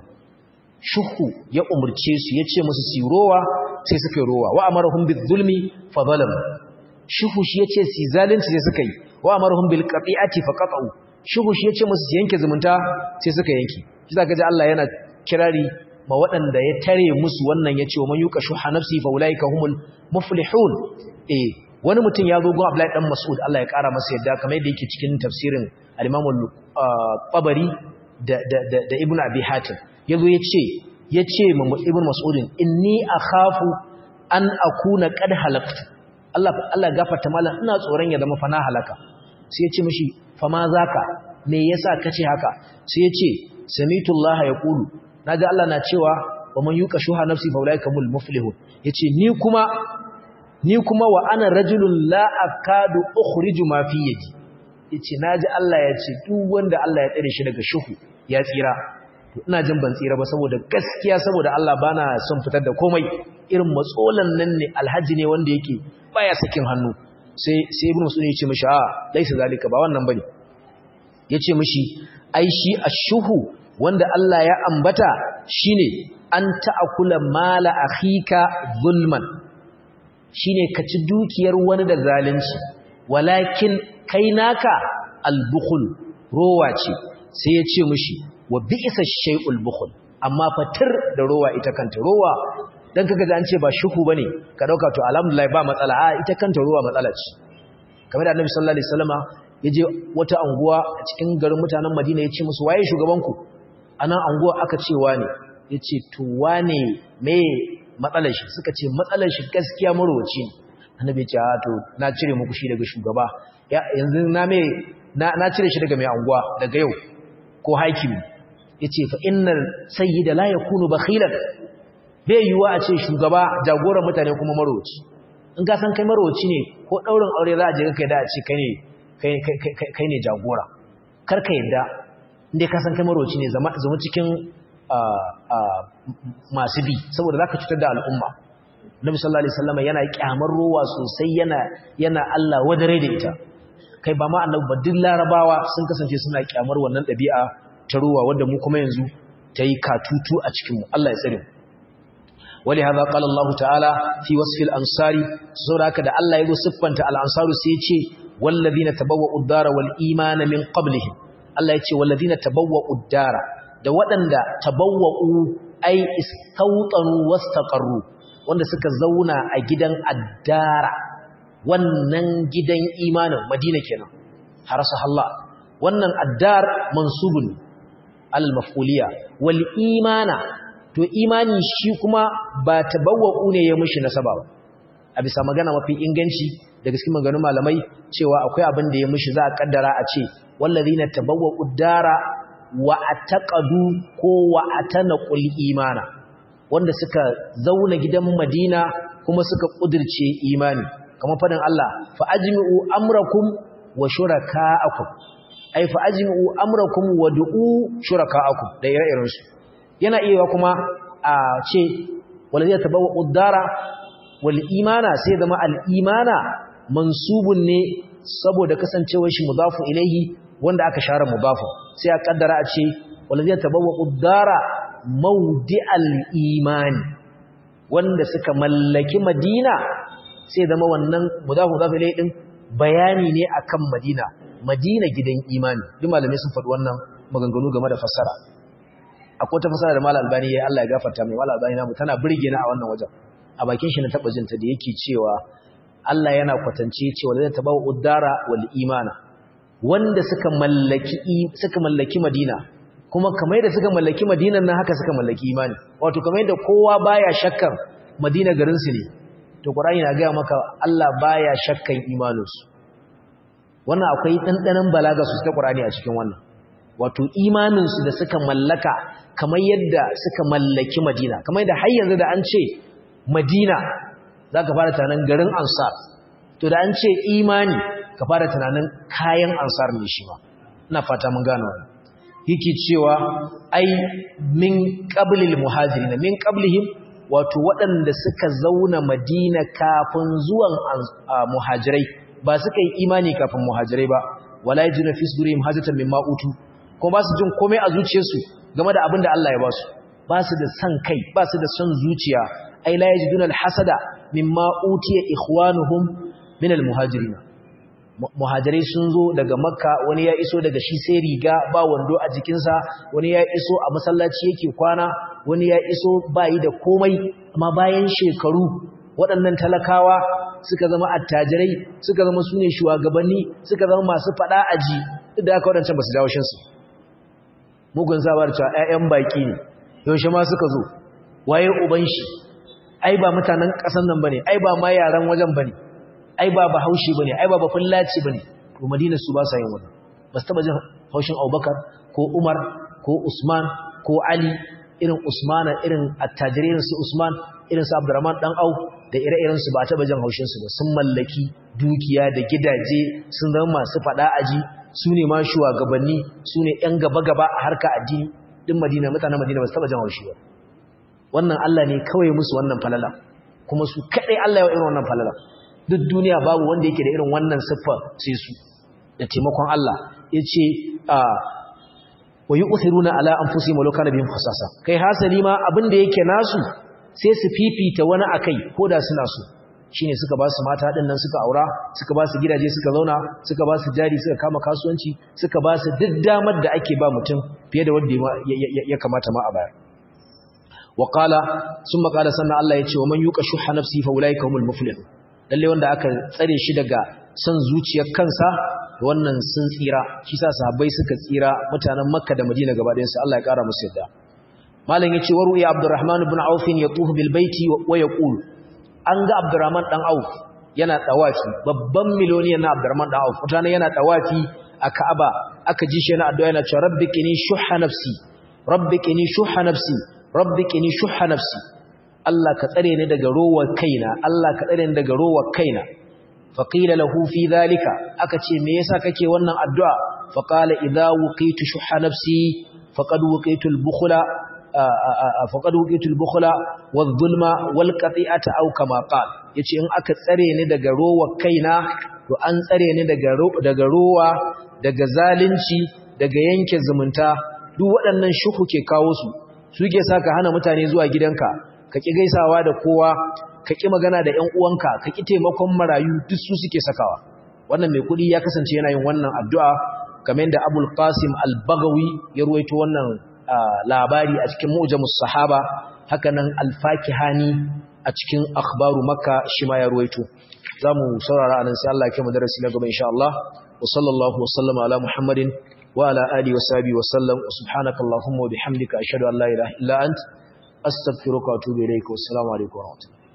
shuhu ya umurce su yace musu su rowa sai suka yi rowa wa amarahum bil zulmi fa zalam shuhu shi yace su zalunci sai suka yi wa amarahum bil qati'ati fa qata'u shuhu shi yace musu su yanke zumunta sai suka yanke shi zaka ji Allah yana kirari ma waɗanda ya tare musu wannan ya ce wa man yuka shuha nafsi fa ulaika humul muflihun eh wani mutum ya zo gun Abdullahi dan Mas'ud Allah ya kara masa yadda kamar yadda yake cikin tafsirin al-Imam al-Qabari da da da Ibn Abi Hatim yazo yace yace ma Ibn Mas'udin inni akhafu an akuna qad halaktu Allah Allah gafarta mallan ina tsoron ya zama fa na halaka sai ya ce mishi fa ma zaka me yasa kace haka sai ya ce samitu Allah yaqulu naga Allah na cewa wa man yuka shuha nafsi fa ulaika mul muflihun yace ni kuma ni kuma wa ana rajulun la akadu ukhriju ma fi yadi yace naji Allah yace duk wanda Allah ya tsare shi daga shuhu ya tsira to ina jin ban tsira ba saboda gaskiya saboda Allah bana son fitar da komai irin matsolan nan ne alhaji ne wanda yake baya sakin hannu sai sai ibnu sunni yace mishi a laisa zalika ba wannan bane yace mishi ai shi ashuhu wanda Allah ya ambata shine an ta'akula mala akhika zulman shine ka ci dukiyar wani da zalunci walakin kai naka albukhl rowa ce sai ya ce mishi wa bi'sa shay'ul bukhl amma fatir da rowa ita kanta rowa dan kaga da an ce ba shuhu bane ka dauka to alhamdulillah ba matsala a ita kanta rowa matsala ce kamar da Annabi sallallahu alaihi wasallama yaje wata anguwa a cikin garin mutanen Madina ya ce musu waye shugabanku anan anguwa aka ce wane yace to wane me matsalar shi suka ce matsalar shi gaskiya marwaci ne annabi ya ce a to na cire muku shi daga shugaba yanzu na me na cire shi daga mai anguwa daga yau ko hakimi yace fa innal sayyida la yakunu bakhilan bai yiwa a ce shugaba jagoran mutane kuma marwaci in ka san kai marwaci ne ko daurin aure za a je kai da a ce kai ne kai ne jagora kar ka yadda inda ka san kai marwaci ne zama cikin masu bi saboda za ka cutar da al'umma nabi sallallahu alaihi wasallam yana kyamar rowa sosai yana yana Allah wadare da ita kai ba ma annabi ba duk larabawa sun kasance suna kyamar wannan ɗabi'a ta ruwa wanda mu kuma yanzu ta yi katutu a cikinmu Allah ya tsare mu wali hadha qala Allah ta'ala fi wasfi al-ansari saboda da Allah ya go siffanta al-ansaru sai ya ce wallazina tabawwa'u ad-dara wal imana min qablihim Allah ya ce wallazina tabawwa'u ad-dara da waɗanda tabawwa'u ai istawtanu wastaqarru wanda suka zauna a gidan addara wannan gidan imanin Madina kenan harasa Allah wannan addar mansubun al-maf'uliya wal imana to imani shi kuma ba tabawwa'u ne ya mushi nasaba ba a bisa magana mafi inganci daga cikin maganganun malamai cewa akwai abin da ya mushi za a kaddara a ce wallazina tabawwa'u dara wa ataqadu ko wa atanaqul imana wanda suka zauna gidan Madina kuma suka kudirce imani kamar fadin Allah fa ajmi'u amrakum wa shuraka'akum ay fa ajmi'u amrakum wa du'u shuraka'akum da ire-iren su yana iya kuma a ce walladhi tabawwa'u ad-dara wal imana sai zama al-imana mansubun ne saboda kasancewar shi mudafu ilaihi wanda aka share mudafu sai a kaddara a ce walladhi tabawwa'u ad-dara mawdi'al imani wanda suka mallaki Madina sai zama wannan mudafu mudafu ilaihi din bayani ne akan Madina Madina gidan imani duk malamai sun faɗi wannan maganganu game da fassara akwai ta fassara da Malam Albani yayi Allah ya gafarta mai Malam Albani namu tana burge na a wannan wajen a bakin shi na taba jinta da yake cewa Allah yana kwatance cewa da tabawu uddara wal imana wanda suka mallaki suka mallaki Madina kuma kamar yadda suka mallaki Madinan nan haka suka mallaki imani wato kamar yadda kowa baya shakkan Madina garin su ne to Qur'ani na ga maka Allah baya shakkan imaninsu wannan akwai dandanan balaga su ta Qur'ani a cikin wannan wato imaninsu da suka mallaka kamar yadda suka mallaki Madina kamar yadda har yanzu da an ce Madina zaka fara tunanin garin Ansar to da an ce imani ka fara tunanin kayan Ansar ne shi ma ina fata mun gano wannan yake cewa ai min qablil muhajirin min qablihim wato waɗanda suka zauna Madina kafin zuwan muhajirai ba suka yi imani kafin muhajirai ba wala yajuna fi sudurihim hajatan mimma utu ko ba su jin komai a zuciyarsu game da abin da Allah ya ba su ba su da san kai ba su da son zuciya ai la yajiduna alhasada mimma utiya ikhwanuhum min almuhajirin muhajirai sun zo daga makka wani ya iso daga shi sai riga ba wando a jikinsa wani ya iso a masallaci yake kwana wani ya iso bayi da komai amma bayan shekaru waɗannan talakawa suka zama attajirai suka zama sune shugabanni suka zama masu fada aji duk da aka wadancan basu jawo shinsu mugun sabar cewa ƴaƴan baki ne yaushe ma suka zo waye uban shi ai ba mutanen ƙasan nan bane ai ba ma yaran wajen bane ai ba bahaushe bane ai ba bafullaci bane to madina su ba sa yin wannan ba su taba jin haushin Abubakar ko Umar ko Usman ko Ali irin Usmana irin attajirai su Usman irin su Abdurrahman dan Au da ire-iren su ba taba jin haushin su ba sun mallaki dukiya da gidaje sun zama masu fada aji su ne ma shugabanni su ne ƴan gaba-gaba a harka addini din Madina mutanen Madina ba su taba jin haushi ba wannan Allah ne kawai musu wannan falala kuma su kadai Allah ya irin wannan falala duk duniya babu wanda yake da irin wannan siffa sai su da taimakon Allah yace a wa yu'thiruna ala anfusihim walau kana bihim khasasa kai hasali ma abin da yake nasu sai su fifita wani akai koda suna so shine suka ba su mata din nan suka aura suka ba su gidaje suka zauna suka ba su jari suka kama kasuwanci suka ba su duk damar da ake ba mutum fiye da wanda ya kamata ma a bayar wa qala summa qala sanna Allah yace wa man yuqa shuha nafsi fa ulaika humul muflihun lalle wanda aka tsare shi daga son zuciyar kansa wannan sun tsira shi sa sahabbai suka tsira mutanen makka da madina gaba ɗayan su Allah ya kara musu yadda malam yace waru ya abdurrahman ibn auf yatufu bil baiti wa yaqul an ga abdurrahman dan auf yana tawafi babban miloniyan na abdurrahman dan auf mutane yana tawafi a ka'aba aka ji shi yana addu'a yana cewa rabbikini shuhha nafsi rabbikini shuhha nafsi rabbikini shuhha nafsi Allah ka tsare ni daga rowar kaina Allah ka tsare ni daga rowar kaina faqila lahu fi dhalika aka ce me yasa kake wannan addu'a faqala idza wuqitu shuhha nafsi faqad wuqitu al-bukhla faqad wuqitu al-bukhla wadh-dhulma wal-qati'ata aw kama qala yace in aka tsare ni daga rowar kaina to an tsare ni daga daga rowa daga zalunci daga yanke zumunta duk waɗannan shuhu ke kawo su suke sa ka hana mutane zuwa gidanka ka ƙi gaisawa da kowa ka ƙi magana da ‘yan uwanka ka ƙi taimakon marayu duk su suke sakawa wannan mai kuɗi ya kasance yana yin wannan addu'a kamar yadda abul qasim al-bagawi ya ruwaito wannan labari a cikin mu'jamus sahaba haka nan al-fakihani a cikin akhbaru makka shi ma ya ruwaito za mu saurara anan sai Allah ya kai mu darasi na gaba insha Allah wa sallallahu wa sallama ala muhammadin wa ala alihi wa sahbihi wa sallam subhanaka allahumma wa bihamdika ashhadu an la ilaha illa ant astaghfiruka wa atubu ilayka wa assalamu alaikum wa rahmatullahi